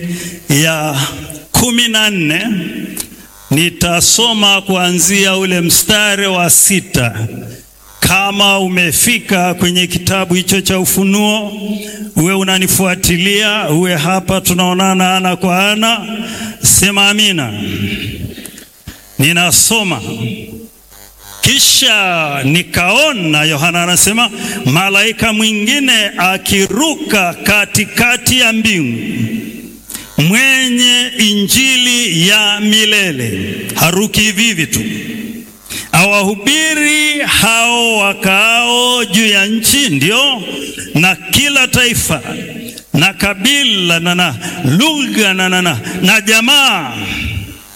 ya kumi na nne nitasoma kuanzia ule mstari wa sita. Kama umefika kwenye kitabu hicho cha Ufunuo, uwe unanifuatilia, uwe hapa tunaonana ana kwa ana, sema amina. Ninasoma. Kisha nikaona, Yohana anasema, malaika mwingine akiruka katikati ya mbingu, mwenye injili ya milele. Haruki hivi hivi tu, awahubiri hao wakaao juu ya nchi, ndio na kila taifa na kabila na na lugha na na na jamaa